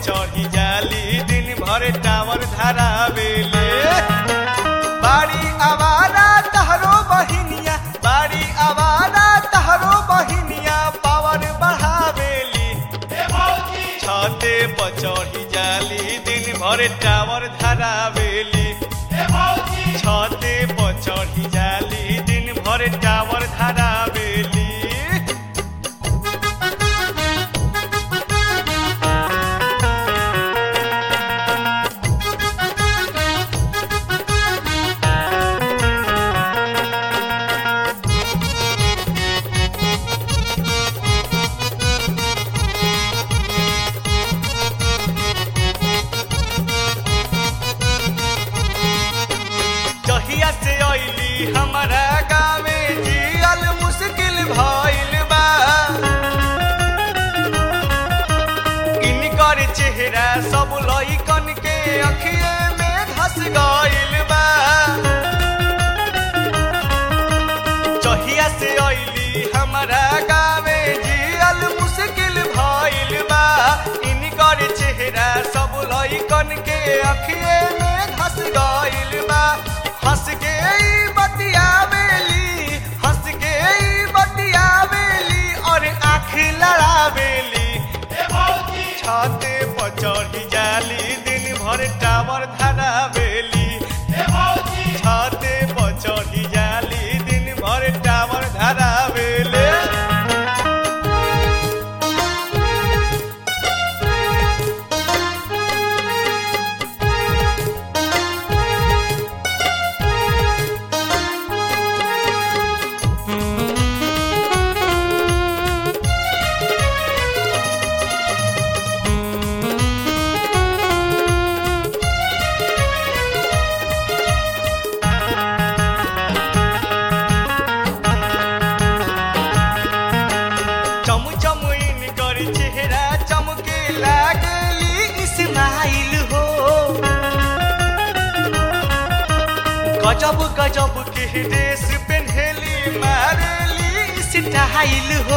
चढ़ी जाली दिन भर टावर धरावेले बाड़ी आवारा तहरो बहिनिया बाड़ी आवारा तहरो बहिनिया पावर बढ़ावेली छते पर चढ़ी जाली दिन भर टावर धरावेली छते पर चढ़ी जाली दिन भर टावर धरावेली जहिया से अइली हमारा गाँवे जियल मुश्किल भइल बा इनकर चेहरा सब लइकन के अखिए में धस गइल बा जहिया से अइली हमारा गाँवे जियल मुश्किल भइल बा इनकर चेहरा सब लइकन के अखिए में धस गइल बा हंस के ई बतियावेली हंस के ई बतियावेली और आँख लड़ावेली छते पर चढ़ी जाली दिन भर टावर धरावेली छते पर चढ़ी जाली दिन भर टावर धरावेले चम चम इनकर चेहरा चमके लागली इस्माइल हो गजब गजब के ड्रेस पहनली मारली स्टाइल हो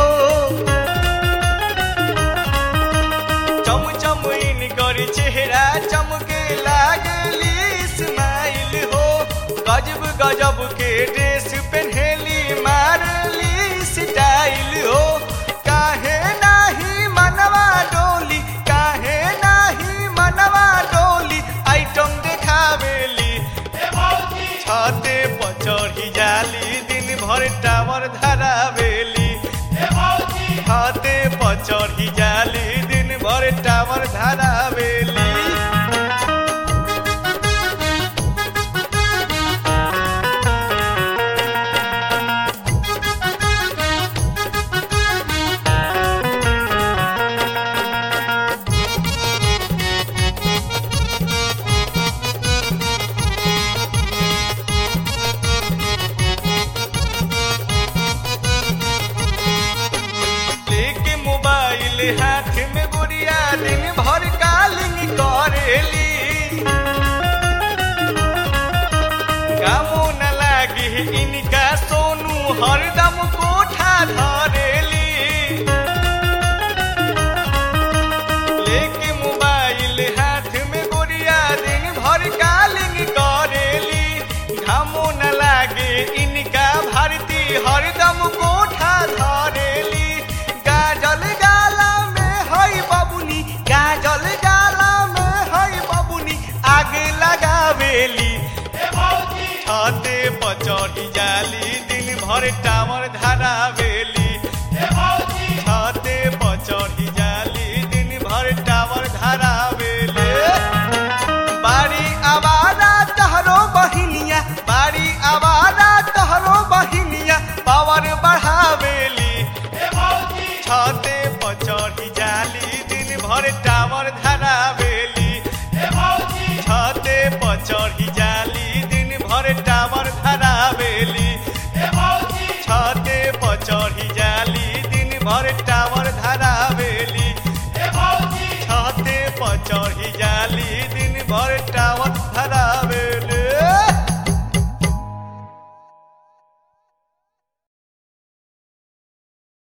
चम चम इनकर चेहरा चमके लागली इस्माइल हो गजब गजब के ड्रेस पहनली मारली स्टाइल हो काहे नाही मनवा डोली काहे नाही मनवा डोली आइटम देखावेली छते पर चढ़ी जाली दिन भर टावर धरावेली छते पर चढ़ी जाली दिन भर टावर धरावेली लेके मोबाइल हाथ में गुड़िया दिन भर कालिंग करेली कामो न लागे इनका सोनू हरदम कोठा धरेली लेके मोबाइल हाथ में गुड़िया दिन भर कालिंग करेली घामो न लागे इनका भारती हरदम कोठा धरेली गाजल गाला में हई बबुनी गाजल गाला में हई बबुनी आगे लगावेली छते पर चढ़ी जाली दिन भर टावर धरावेली छते पर चढ़ी जाली दिन भर टावर धरावेले बाड़ी आवारा तहरो बहिनिया बाड़ी आवारा तहरो बहिनिया पावर बढ़ावेली छते पर चढ़ी जाली दिन भर टावर धरावेली छते पर चढ़ी जाली